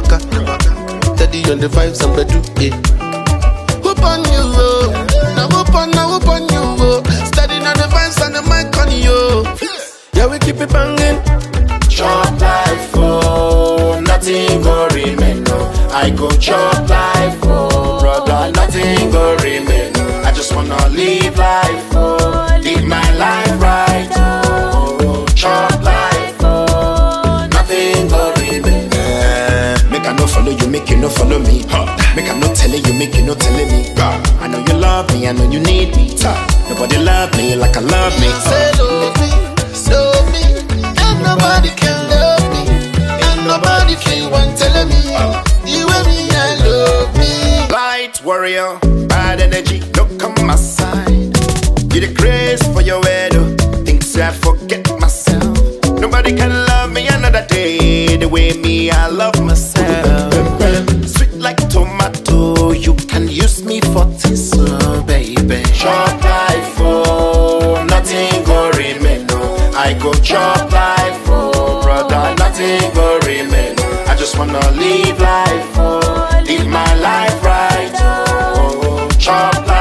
waka. Steady on the vibes and bedu, yeah. Whoop on you, oh. Now whoop on, now whoop on you, oh. Steady on the vibes and the mic on you. Yeah, we keep it banging. Chop life, oh, nothing go remain, no. I go chop life, oh, brother, nothing go remain. no. I just wanna live life, oh, live my life right, oh, chop life, oh, nothing go remain. Eh, Make I no follow you, make you no follow me. Make I no telling you, make you no telling me. I know you love me, I know you need me. Nobody love me like I love me. Say love me, love me. Ain't nobody can love me. Ain't nobody can want telling me. You and me, I love me. Light warrior, bad energy, look on my side. You the grace for your head, oh. Things I forget myself. Nobody can love me another day the way me I love myself. Sweet like tomato, you can use me for this, oh baby. Chop life, oh, nothing go remain, no. I go chop life, oh, brother, nothing go remain. I just wanna live life, oh, live my life right, oh, chop life.